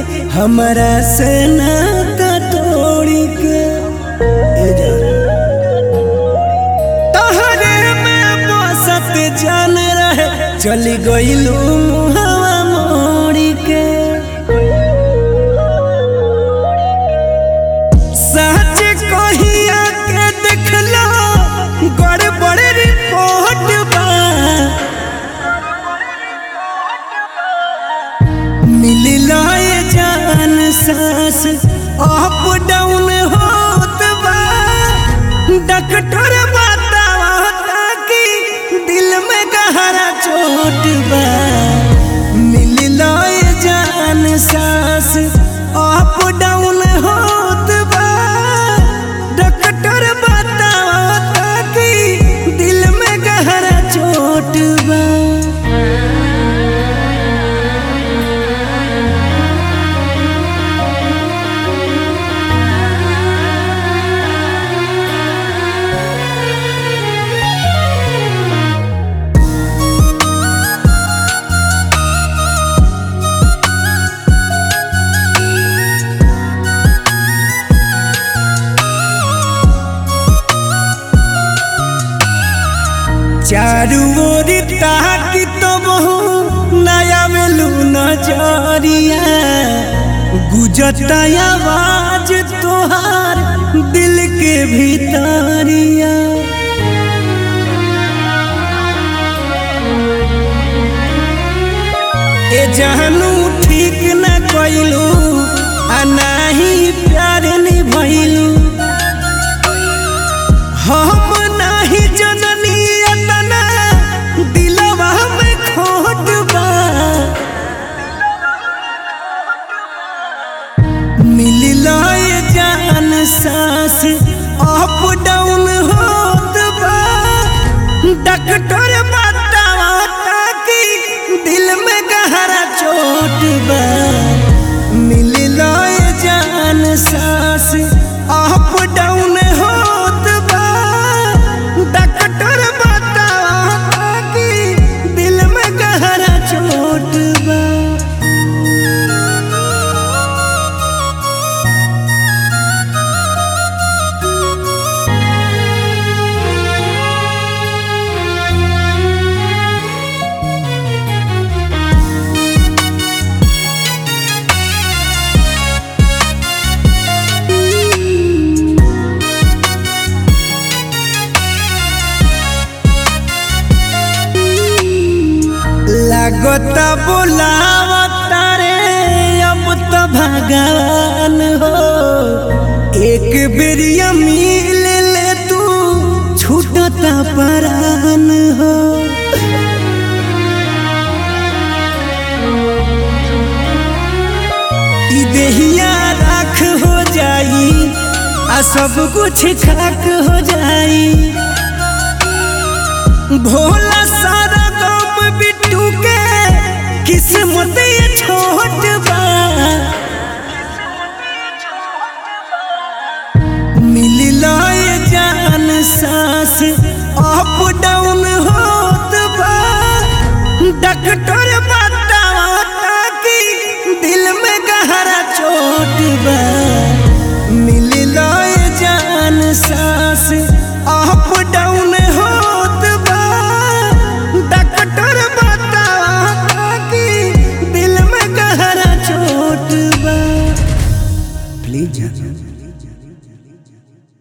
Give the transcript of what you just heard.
हमरा से नाता तोड़ी के ए जान तहरे में बसत जान रहे चली गईलू मुहवा मोड़ी के सच कहिया के देखलो गड़बड़ रिपोर्ट बा मिलला ये जान सांस अप डाउन होत बा डॉक्टर बतावा कि दिल में गहरा चोट बा मिलला ये जान सांस अप डाउन होत बा डॉक्टर बतावा कि दिल में गहरा चोट बा चारू ओर ताकि तो बहु नया मेलू नजरिया गुजता आवाज तोहार दिल के भीतरिया ए जानू ठीक न कइलू आ नाही प्यार निभइलू हम नाही जननी अतना दिलवा में खोट बा मिलला ये जान सांस अप डाउन होत बा डॉक्टर बतावा कि दिल में गहरा चोट बा मिलला ये जान सांस अप डाउन होत बा डॉक्टर बतावा कि दिल में गहरा चोट बा लागता बोलावता रे अब तो भगवान हो एक बेरिया मिल ले तू छूटता परान हो ई देहिया राख हो जाई आ सब कुछ खाक हो जाई भोला सारा गम बिट्टू के किस्मत ये छोट बा मिलला ये जान सांस अप डाउन होत बा डॉक्टर